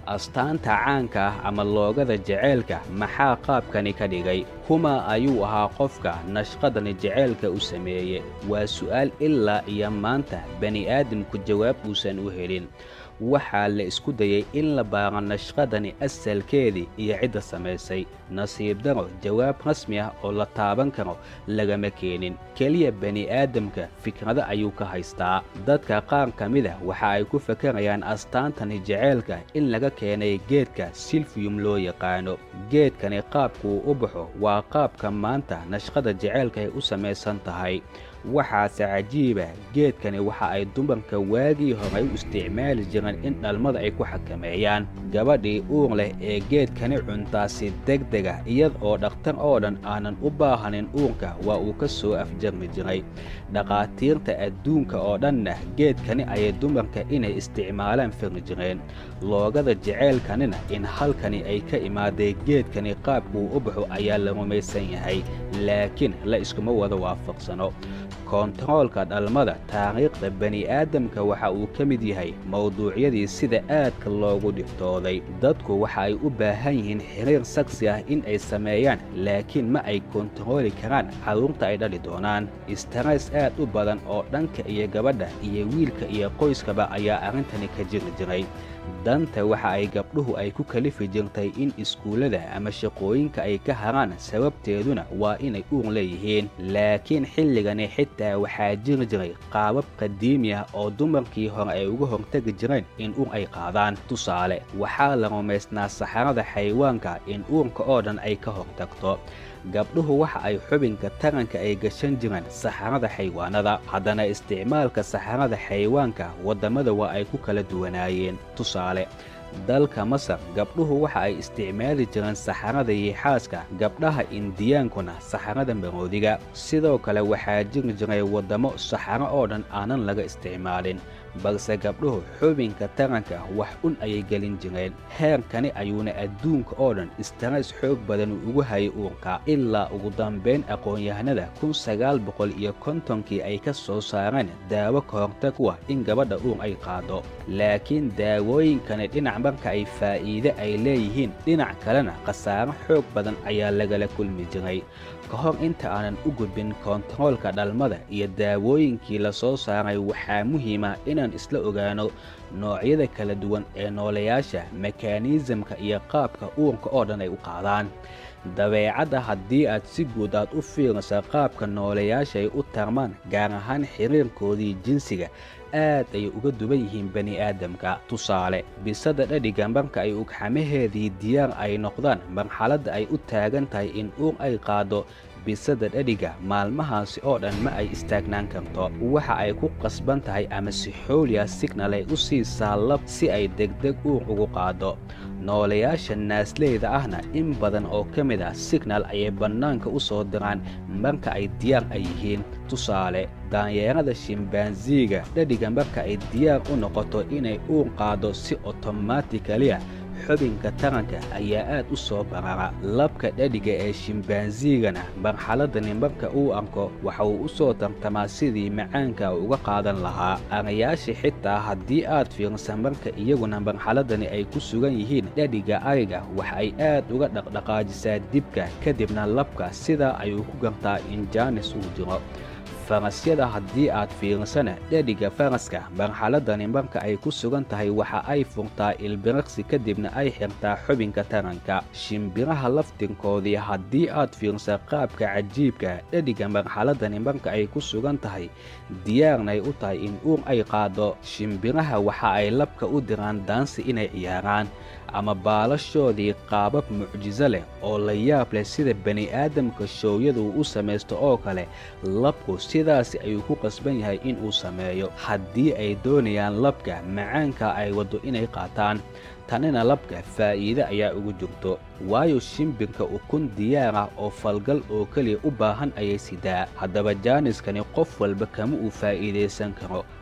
astaanta caanka ah ama loogada jaceylka maxaa qaabkani ka dhigay kuma ayuu ahaa qofka nashqadani jaceylka u sameeye waa su'aal ilaa iyo maanta bani'aadamku jawaab uusan u helin waxaa la isku dayay in la baaro nashqadani asalkeedii iyo cidda samaysay nasiib daro jawaab rasmi ah oo la taaban karo lagama keenin keliya bani'aadamka fikrado ayuu ka haystaa dadka qaar ka mid ah waxa ay ku fakarayaan astaantani jaceylka in laga keenay geedka silfiyum loo yaqaano geedkani qaabkuu u baxo waa qaabka maanta nashqada jaceylka ay u samaysan tahay waxaase cajiiba geedkani waxa ay dumarka waagii hore u isticmaali jireen in dhalmada ay ku xakameeyaan gabadhii uur leh ee geedkani cuntaasi degdega iyad oo dhakhtar oo dhan aanan u baahanin uurka waa uu ka soo afjarmi jiray dhakhaatiirta adduunka oo dhanna geedkani ayay dumarka inay isticmaalaan firi jireen loogada jaceylkanina in halkani ay ka imaaday geedkani qaabkuu u baxo ayaa la rumaysan yahay laakiin la iskuma wada waafaqsano koontaroolka dhalmada taariikhda bani'aadamka waxa uu ka mid yahay mawduucyadii sida aadka loogu dhiftooday dadku waxa ay u baahan yihiin xiriir sagsi ah in ay sameeyaan laakiin ma ay kontarooli karaan carruurta ay dhali doonaan istareys aad u badan oo dhanka iyo gabadha iyo wiilka iyo qoyskaba ayaa arrintani ka jiri jiray danta waxa ay gabdhuhu ay ku kalifi jirtay in iskuullada ama shaqooyinka ay ka haraan sababteeduna waa inay uur leeyihiin laakiin xilligani xitaa waxaa jiri jiray qaabab qadiimi ah oo dumarkii hore ay uga hortegi jireen in uur ay qaadaan tusaale waxaa la rumaysnaa saxarada xayawaanka in uurka oo dhan ay ka hortagto gabdhuhu waxa ay xubinka taranka ay gashan jireen saxarada xayawaanada haddana isticmaalka saxarada xayawaanka waddamada waa ay ku kala duwanaayeen tusaale dalka masar gabdhuhu waxa ay isticmaali jireen saxarada yiixaaska gabdhaha indiyaankuna saxarada maroodiga sidoo kale waxaa jiri jiray waddamo saxaro oo dhan aanan laga isticmaalin balse gabdhuhu xubinka taranka wax un ayay gelin jireen heerkani ayuuna adduunka oo dhan istareys xoog badan ugu hayay uurka ilaa ugu dambayn aqoon-yahanada kun sagaal boqol iyo kontonkii ay ka soo saareen daawo ka hortag u ah in gabadha uur ay qaado laakiin daawooyinkani dhinac marka ay faa'iide ay leeyihiin dhinac kalena khasaaro xoog badan ayaa lagala kulmi jiray ka hor inta aanan u gudbin koontaroolka dhalmada iyo daawooyinkii la soo saaray waxaa muhiima inaan isla ogaano noocyada kala duwan ee noolayaasha mekaaniisamka iyo qaabka uurka oo dhan ay u qaadaan dabeecadda haddii aad si guud aad u fiirisa qaabka noolayaasha ay u tarmaan gaar ahaan xiriirkoodii jinsiga aad ayay uga duwan yihiin bani'aadamka tusaale bisada dhadhiga marka ay ugxamaheedii diyaar ay noqdaan marxaladda ay u taagan tahay in uur ay qaado bisada dhadhiga maalmahaasi oo dhan ma ay istaagnaan karto waxa ay ku qasban tahay ama si xooliya signal ay u siisaa lab si ay degdeg uur ugu qaado noolayaasha naasleyda ahna in badan oo ka mid ah signal ayay bannaanka u soo diraan marka ay diyaar ay yihiin tusaale daanyeerada shimbaansiiga dhadhiga marka ay diyaar u noqoto inay uur qaado si otomatikaliya xubinka taranka ayaa aad u soo barara labka dhadhiga ee shimbaansiigana marxaladani marka uu arko waxa uu u soo tartamaa sidii macaanka uga qaadan lahaa arayaasha xitaa haddii aad fiirsa marka iyaguna marxaladani ay ku sugan yihiin dhadhiga ariga waxa ay aad uga dhaqdhaqaajisaa dibka kadibna labka sidaa ayuu ku gartaa in jaanis uu jiro farasyada haddii aad fiirsana dhadhiga faraska marxaladani marka ay ku sugan tahay waxa ay furtaa ilbiriqsi kadibna ay xirtaa xubinka taranka shimbiraha laftirkoodii haddii aad fiirsa qaabka cajiibka dhadhiga marxaladani marka ay ku sugan tahay diyaarnay u tahay in uur ay qaado shimbiraha waxa ay labka u diraan daansi inay ciyaaraan ama baalashoodii qaabab mucjiso leh oo la yaab leh sida bani'aadamka shoowyadu u samaysto oo kale labku sidaasi ayuu ku qasban yahay in uu sameeyo haddii ay doonayaan labka macaanka ay waddo inay qaataan tanina labka faa'iide ayaa ugu jirto waayo shimbirka ukun diyaar ah oo falgal oo keliya u baahan ayay sidaa haddaba jaaniskani qof walba kama uu faa'iidaysan karo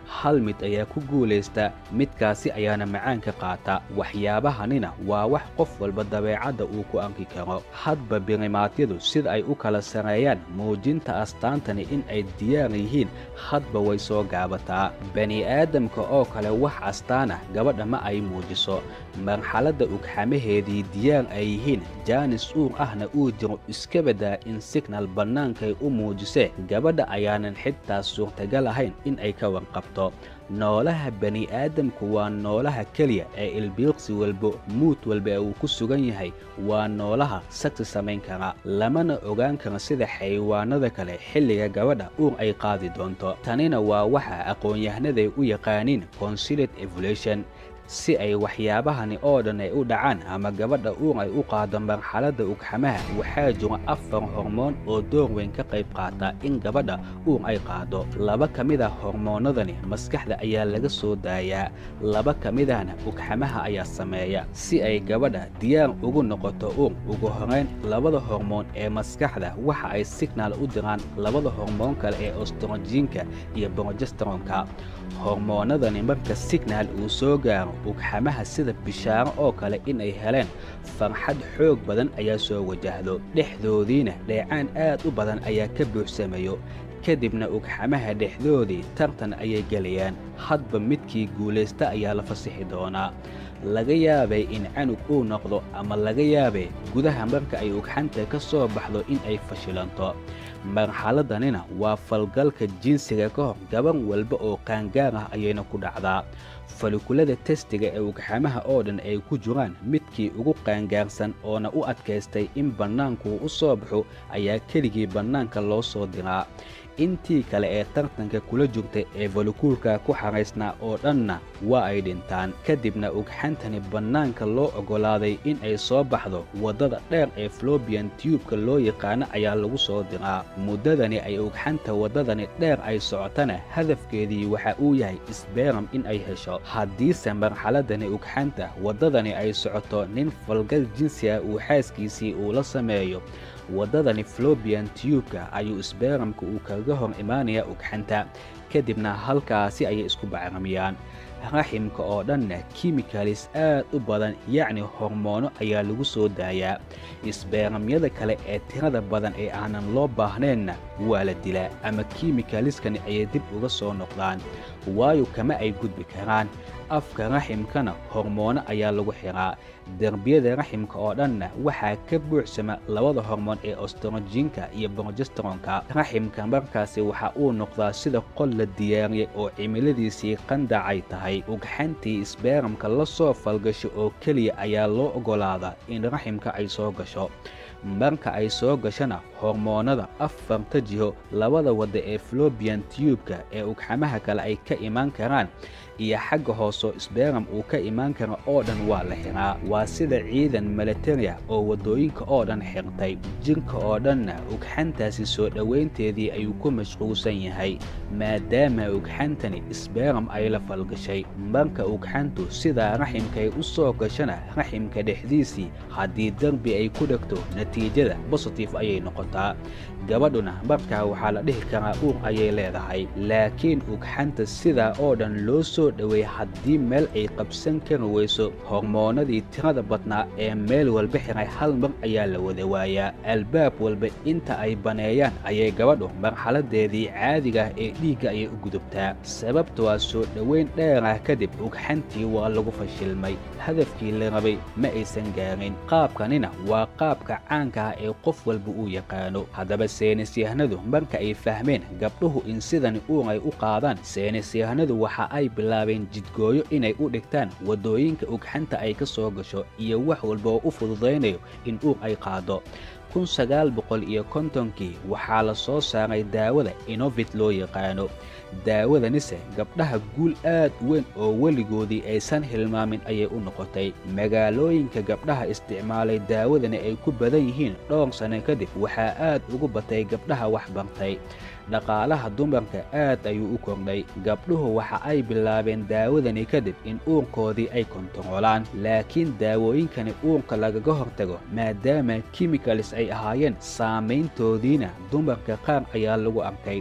hal mid ayaa ku guulaysta midkaasi ayaana macaanka qaata waxyaabahanina waa wax qof walba dabeecadda uu ku anki karo hadba birimaadyadu sida ay u kala sareeyaan muujinta astaantani in ay diyaar yihiin hadba way soo gaabataa bani'aadamka oo kale wax astaan ah gabadha ma ay muujiso marxaladda ugxamaheedii diyaar ay yihiin jaanis uur ahna uu jiro iska badaa in signal bannaankay u muujisee gabadha ayaanan xitaa suurtagal ahayn in ay ka warqabto noolaha bani'aadamku waa noolaha keliya ee ilbiiqsi walba muud walba ee uu ku sugan yahay waa noolaha sagsi samayn kara lamana ogaan karo sida xayawaanada kale xilliga gabadha uur ay qaadi doonto tanina waa waxa aqoon-yahanaday u yaqaaniin consilate evolution si ay waxyaabahani oo dhan ay u dhacaan ama gabadha uur ay u qaado marxaladda ugxamaha waxaa jiro afar hormoon oo door weyn ka qayb qaata in gabadha uur ay qaado laba ka mid a hormoonnadani maskaxda ayaa laga soo daayaa laba ka midahna ugxamaha ayaa sameeya si ay gabadha diyaar ugu noqoto uur ugu horayn labada hormoon ee maskaxda waxa ay signaal u diraan labada hormoon kale ee ostrojiinka iyo brogesteronka hormoonnadani marka signaal uu soo gaaro ugxamaha sida bishaaro oo kale in ay heleen farxad xoog badan ayaa soo wajahdo dhexdoodiina dheecaan aad u badan ayaa ka buuxsamayo kadibna ugxamaha dhexdoodii tartan ayay gelayaan hadba midkii guulaysta ayaa la fasixi doonaa laga yaabay in canug uu noqdo ama laga yaabay gudaha marka ay ugxanta ka soo baxdo in ay fashilanto marxaladanina waa falgalka jinsiga ka hor gaban walba oo qaangaar ah ayayna ku dhacdaa falikulada testiga ee ugxamaha oo dhan ay ku jiraan midkii ugu qaangaarsan oona u adkaystay in bannaankuu u soo baxo ayaa keligii bannaanka loo soo diraa intii kale ee tartanka kula jirta ee falikuulka ku xaraysnaa oo dhanna waa ay dhintaan kadibna ugxantani bannaanka loo oggolaaday in ay soo baxdo waddada dheer ee flobian tiyubka loo yaqaano ayaa lagu soo diraa muddadani ay ugxanta waddadani dheer ay socotana hadafkeedii waxa uu yahay isbeeram in ay hesho haddiise marxaladani ugxanta waddadani ay socoto nin falgal jinsi ah uu xaaskiisii uu la sameeyo waddadani flobian tiyubka ayuu isbeeramka uu kaga hor imaanayaa ugxanta kadibna halkaasi ayay isku bacramiyaan raximka oo dhanna kimikalis aad u badan yacni hormoono ayaa lagu soo daayaa isbeeramyada kale ee tirada badan ee aanan loo baahnaynna waa la dilaa ama kimikaliskani ayay dib uga soo noqdaan waayo kama ay gudbi karaan afka raximkana hormoono ayaa lagu xiraa derbiyada raximka oo dhanna waxaa ka buuxsama labada hormoon ee ostrojiinka iyo brogesteronka raximka markaasi waxa uu noqdaa sida qol la diyaariyey oo cimiladiisii qandacay tahay ugxantii isbeeramka la soo falgasho oo keliya ayaa loo oggolaadaa in raximka ay soo gasho marka ay soo gashana hormoonnada afarta jiho labada wadda ee flobian tiyubka ee ugxamaha kale ay ka imaan karaan iyo xagga hoosoo isbeeram uu ka imaan kara oo dhan waa la xiraa waa sida ciidan militaria oo waddooyinka oo dhan xirtay jirka oo dhanna ugxantaasi soo dhowaynteedii ayuu ku mashquulsan yahay maadaama ugxantani isbeeram ay la falgashay marka ugxantu sidaa raximkay u soo gashana raximka dhexdiisii haddii derbi ay ku dhegto natiijada bositif ayay noqotaa gabadhuna markaa waxaa la dhihi karaa uur ayay leedahay laakiin ugxanta sidaa oo dhan loo soo dhoweey haddii meel ay qabsan kari weyso hormoonnadii tirada badnaa ee meel walba xiray hal mar ayaa la wada waayaa albaab walba inta ay baneeyaan ayay gabadhu marxaladeedii caadigaah ee dhiigga ayay u gudubtaa sababtoo soo dhoweyn dheerah kadib ugxantii waa lagu fashilmay hadafkii la rabay ma aysan gaarin qaabkanina waa qaabka caanka ah ee qof walba uu yaqaano haddaba seenisyahanadu marka ay fahmeen gabdhuhu in sidani uur ay u qaadaan seenisyahanadu waxa ay bilaabeen jidgooyo inay u dhigtaan waddooyinka ugxanta ay ka soo gasho iyo wax walba oo u fududaynayo in uur ay qaado kun sagaal boqol iyo kontonkii waxaa la soo saaray daawada inovit loo yaqaano daawadanise gabdhaha guul aad weyn oo weligoodii aysan hilmaamin ayay u noqotay magaalooyinka gabdhaha isticmaalay daawadani ay ku badan yihiin dhowr sanno kadib waxaa aad ugu batay gabdhaha wax bartay dhaqaalaha dumarka aad ayuu u kordhay gabdhuhu waxa ay bilaabeen daawadani kadib in uurkoodii ay kontaroolaan laakiin daawooyinkani uurka lagaga hortago maadaama kimikalis ay ahaayeen saamayntoodiina dumarka qaar ayaa lagu arkay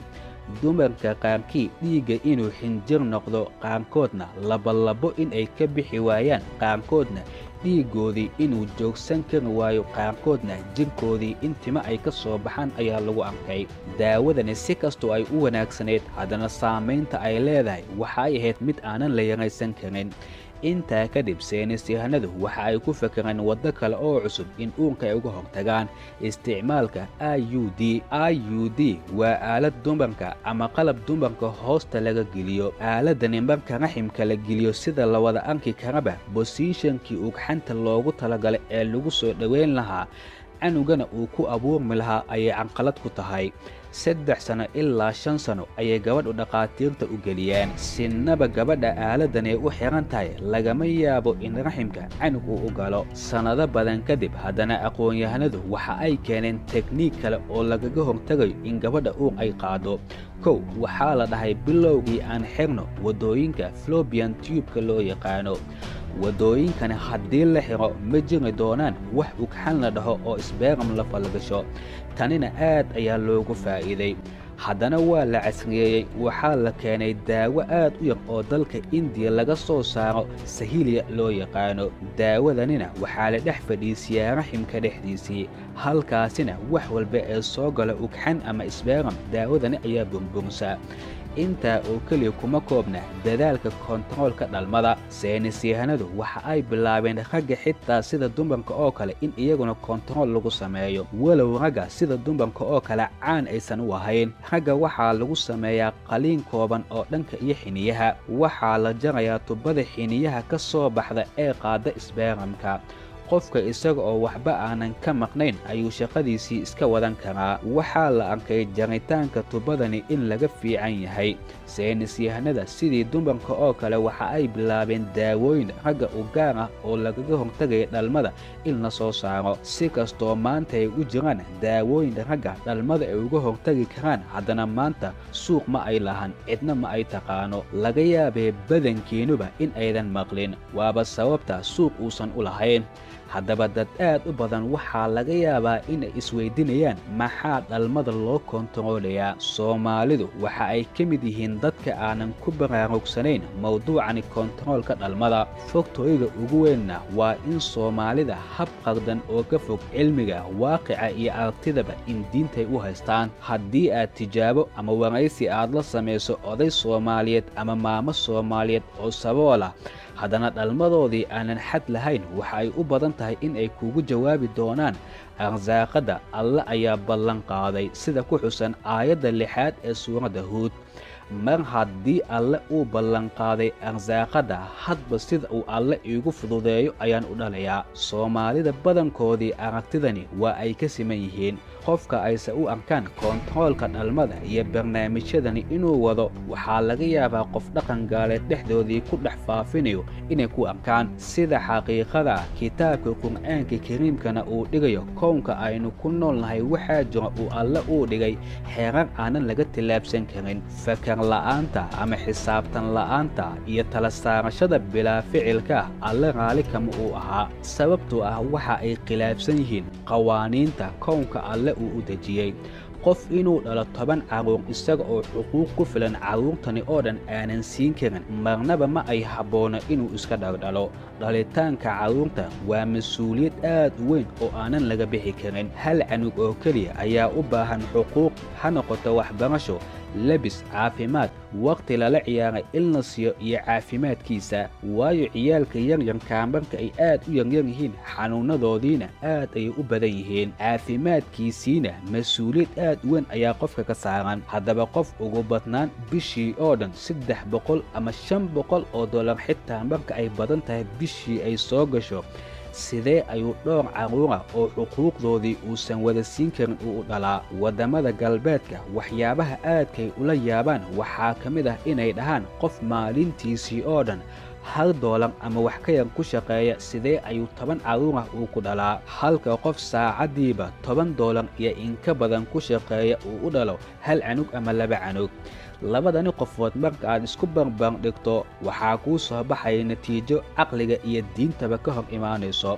dumarka qaarkii dhiigga inuu xinjir noqdo qaarkoodna labolabo inay ka bixi waayaan qaarkoodna dhiiggoodii inuu joogsan kari waayo qaarkoodna jirkoodii in timo ay ka soo baxaan ayaa lagu arkay daawadani si kastoo ay u wanaagsanayd haddana saamaynta ay leedahay waxa ay ahayd mid aanan la yaraysan karin intaa kadib saynisyahanadu waxa ay ku fakereen waddo kale oo cusub in uurka ay uga hortagaan isticmaalka i u d i u d waa aalad dumarka ama qalab dumarka hoosta laga geliyo aaladani marka raximka la geliyo sida la wada arki karaba bosishankii ugxanta loogu talagalay ee lagu soo dhoweyn lahaa canugana uu ku abuurmi lahaa ayay canqalad ku tahay saddex sano ilaa shan sano ayay gabadhu dhakhaatiirta u geliyeen sinnaba gabadha aaladan ay u xihan tahay lagama yaabo in raximka canug uu u galo sannado badan kadib haddana aqoon-yahanadu waxa ay keeneen tekniik kale oo lagaga hortagayo in gabadha uur ay qaado kow waxaa la dhahay bilowgii aan xirno waddooyinka flobian tubeka loo yaqaano waddooyinkani haddii la xiro ma jiri doonaan wax ugxan la dhaho oo sbeeram la falgasho tanina aad ayaa loogu faa'iiday haddana waa la casriyeeyey waxaa la keenay daawo aad u yar oo dalka indiya laga soo saaro sahiliya loo yaqaano daawadanina waxaa la dhex fadhiisiyaa raximka dhexdiisii halkaasina wax walba ee soo gala ugxan ama sbeeram daawadani ayaa burbursa intaa oo keliya kuma koobna dadaalka kontaroolka dhalmada saynisyahanadu waxa ay bilaabeen ragga xitaa sida dumarka oo kale in iyaguna kontarool lagu sameeyo walow ragga sida dumarka oo kale caan aysan u ahayn ragga waxaa lagu sameeyaa qaliin kooban oo dhanka iyo xiniyaha waxaa la jarayaa tubada xiniyaha ka soo baxda ee qaada isbeeramka qofka isaga oo waxba aanan ka maqnayn ayuu shaqadiisii iska wadan karaa waxaa la arkay jaritaanka tubadani in laga fiican yahay saynisyahanada sidii dumarka oo kale waxa ay bilaabeen daawooyin ragga u gaar ah oo lagaga hortagaya dhalmada in la soo saaro si kastoo maanta ay u jiraan daawooyin ragga dhalmada ay uga hortagi karaan haddana maanta suuq ma ay lahan cidna ma ay taqaano laga yaabee badankiinuba in aydan maqlin waaba sababta suuq uusan u lahayn haddaba dad aad u badan waxaa laga yaabaa inay isweydinayaan maxaa dhalmada loo kontaroolayaa soomaalidu waxa ay ka mid yihiin dadka aanan ku baraarugsanayn mawduucani kontaroolka dhalmada fogtooyga ugu weynna waa in soomaalida hab qardan oo ka fog cilmiga waaqica iyo aragtidaba in diintay u haystaan haddii aad tijaabo ama waraysi aad la samayso oday soomaaliyeed ama maamo soomaaliyeed oo saboolah haddana dhalmadoodii aanan xad lahayn waxa ay u badan tahay in ay kugu jawaabi doonaan arsaaqadda alle ayaa ballan qaaday sida ku xusan aayadda lixaad ee suuradda huud mar haddii alle uu ballanqaaday arsaaqadda hadba sida uu alle iigu fududeeyo ayaan u dhalayaa soomaalida badankoodii aragtidani waa ay ka siman yihiin qofka ayse u arkaan kontaroolka dhalmada iyo barnaamijyadani inuu wado waxaa laga yaabaa qof dhaqan gaaleed dhexdoodii ku dhex faafinayo inay ku arkaan sida xaqiiqada kitaabka qur'aanka kariimkana uu dhigayo kownka aynu ku nool nahay waxaa jira uu alle uu dhigay xeerar aanan laga tillaabsan karin fakar la'aanta ama xisaabtan la'aanta iyo tala saarashada bilaa ficilka alle raali kama uu ahaa sababtoo ah waxa ay khilaafsan yihiin qawaaniinta kownka alle uu u dejiyey qof inuu dhalo toban carruur isaga oo xuquuq ku filan carruurtani oo dhan aanan siin karin marnaba ma ay habboono inuu iska dhaldhalo dhalitaanka carruurta waa mas-uuliyad aad u weyn oo aanan laga bixi karin hal canug oo keliya ayaa u baahan xuquuq ha noqoto waxbarasho lebis caafimaad wakhti lala ciyaaray in la siiyo iyo caafimaadkiisa waayo ciyaalka yaryarkaa marka ay aad u yaryar yihiin xanuunnadoodiina aad ayay u badan yihiin caafimaadkiisiina mas-uuliyad aad u weyn ayaa qofka ka saaran haddaba qof ugu badnaan bishii oo dhan saddex boqol ama shan boqol oo dollar xitaa marka ay badan tahay bishii ay soo gasho sidee ayuu dhowr carruura oo xuquuqdoodii uusan wada siin karin uu u dhalaa waddamada galbeedka waxyaabaha aadkay ula yaabaan waxaa ka mid ah inay dhahaan qof maalintiisii oo dhan hal doolar ama wax ka yar ku shaqeeya sidee ayuu toban carruurah uu ku dhalaa halka qof saacaddiiba toban doolar iyo inka badan ku shaqeeya uu u dhalo hal canug ama laba canug labadani qofood marka aad isku barbar dhigto waxaa kuu soo baxaya natiijo caqliga iyo diintaba ka hor imaanayso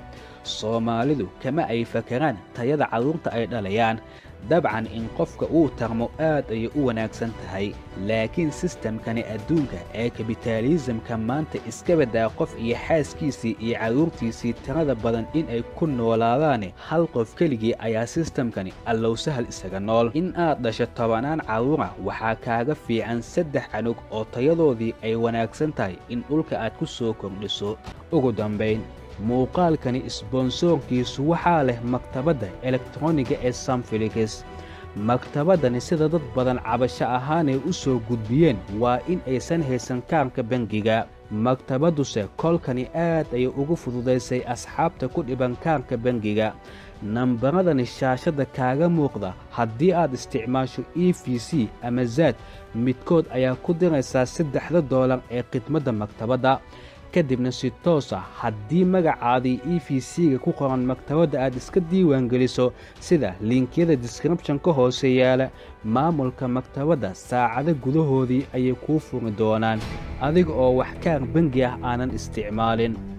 soomaalidu kama ay fakaraan tayada carruurta ay dhalayaan dabcan in qofka uu tarmo aad ayay u wanaagsan tahay laakiin sistamkani adduunka ee kabitaalisamka maanta iska baddaa qof iyo xaaskiisii iyo carruurtiisii tirada badan in ay ku noolaadaane hal qof keligii ayaa sistamkani allow sahal isaga nool in aad dhasho tobanaan carruura waxaa kaaga fiican saddex canug oo tayadoodii ay wanaagsan tahay in dhulka aad ku soo kordhiso ugu dambayn muuqaalkani isbonsoorkiisu waxaa leh maktabadda elektroniga ee samfilikis maktabaddani sida dad badan cabasho ahaanay u soo gudbiyeen waa in aysan haysan kaarka bangiga maktabadduse kolkani aad ayay ugu fududaysay asxaabta ku dhiban kaarka bangiga nambaradani shaashadda kaaga muuqda haddii aad isticmaasho e v c ama zaad midkood ayaa ku diraysaa saddexda doolar ee khidmadda maktabadda kadibna si toosa haddii magacaadii e v c-ga ku qoran maktabadda aad iska diiwaangeliso sida linkiyada description ka hoose yaala maamulka maktabadda saacado gudahoodii ayay kuu furi doonaan adiga oo wax kaar bangi ah aanan isticmaalin